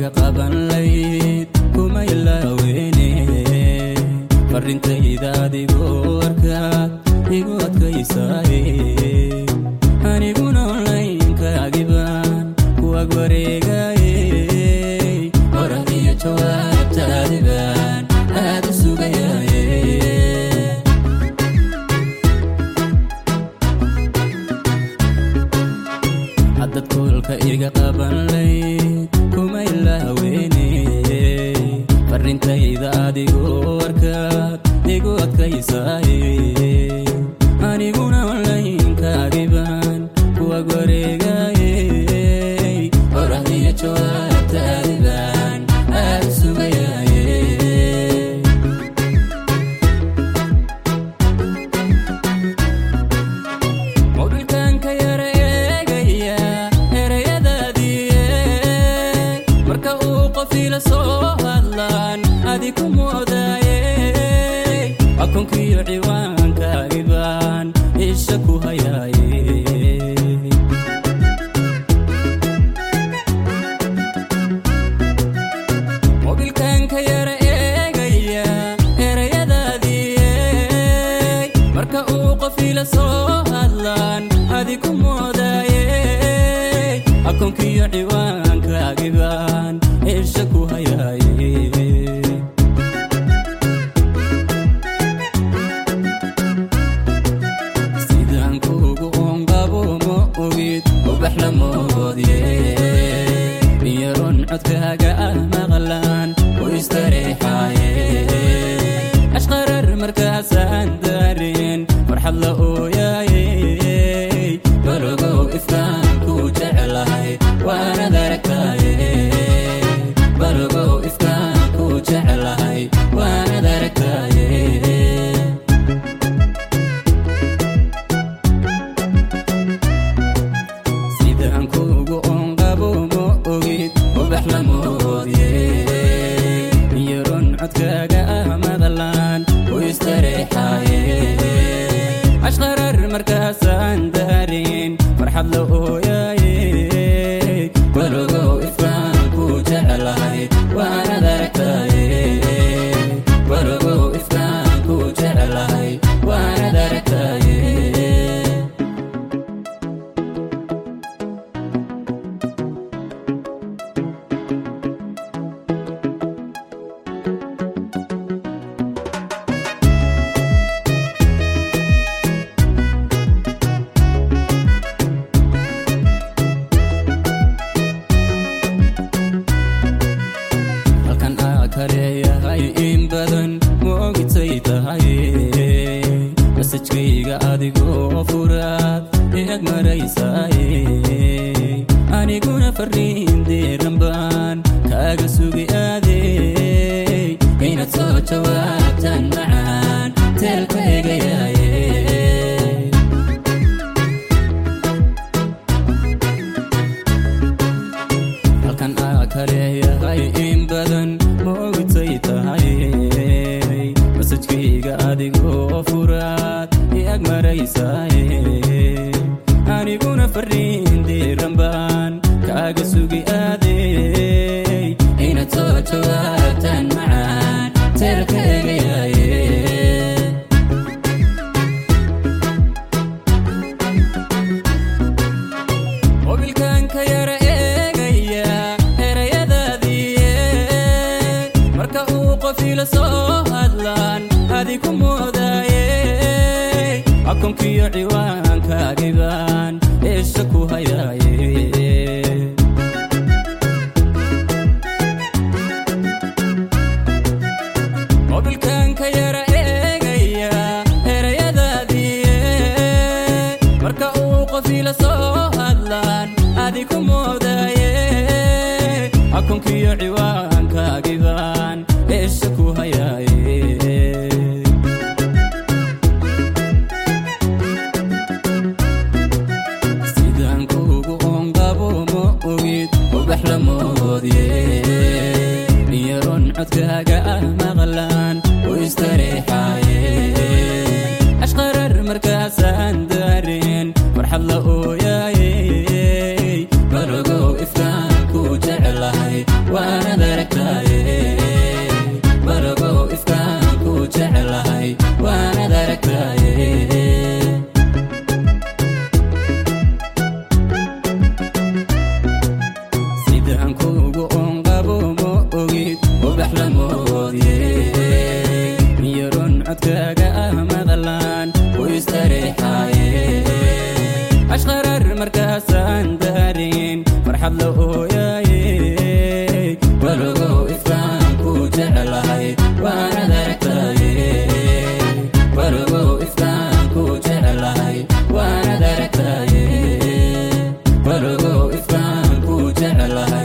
iga qaban layd kuma ilaaweyne farintayda adigoo arkaad igu adkaysaaye aniguna onlaynkaagiban kuwag wareegaaye orad iyo jawaabtaadiban aad u sugayaaye haddad kuulka iga qaban layd kuma ilaaweyne farintayda adigoo arkaad igu adkaysaaye aniguna onlaynkaagiban kuwag wareegaaye orad iyo jawaabtaadiban aad u sugayaaye mobilkanka yara eegaya erayadaadiye marka uu qofila soo hadlaan adi ku moodaaye akoonkiyo ciwaankaagiban isha ku hayaaye mobilkanka yara eegaya erayadaadiye marka uu qofila soo hadlaan adi ku moodaaye akoonkiyo ciwaankaagiban isha ku hayaaye sidaan kuugu oonqabo ma ogid ubax la moodye miyaron codkaaga ah maqlaan u istareexaaye ashqarar markaasaan daarin farxad la ooyaaye balogow ifkaan ku jeclahay waanad aragtaaye balogow ifkaan ku jeclahay waanad aragtaaye sidaan kuugu oonqabo ma ogid ubax la moodye miyaron codkaaga ah madalaan u istareexaaye ashqarar markaasaan daarin farxad la ooyaaye balogow ifkaan ku jeclahay waanad aragtaaye balogow ifkaan ku jeclahay waanad aragtaaye halkan aa kaleeyahay in badan ma ogitay tahay masajkayga adigoo furaad eeg maraysaaye aniguna fariin diiran baan kaaga sugi aadey inaad soo jawaabtaan macaan teelka egayaaye halkan aa kaleeyahay in badan ma ogitay tahay masajkayga adigoo furaad iag maraysaaye aniguna fariin diiran baan kaaga sugi aadey inaad soo jawaabtaan macaan teelka egayaaye mobilkanka yara eegaya erayadaadiye marka uu qofila soo hadlaan adi ku moodaaye akoonkiyo ciwaankaagiban isha ku hayaaye mobilkanka yara eegaya erayadaadiye marka uu qofila soo hadlaan adi ku moodaaye akoonkiyo ciwaankaagiban isha ku hayaaye sidaan kuugu oonqabo ma ogid ubax la moodye miyaron codkaaga ah maqlaan u istareexaaye ashqarar markaasaan daarin farxad la ooyaaye balogow ifkaan ku jeclahay waana farxad la ooyaye balogow ifkaan ku jecelahay waanad aragtaye balogow ifkaan ku jecelahay waanad aragtaye balogow ifkaan ku jecelahay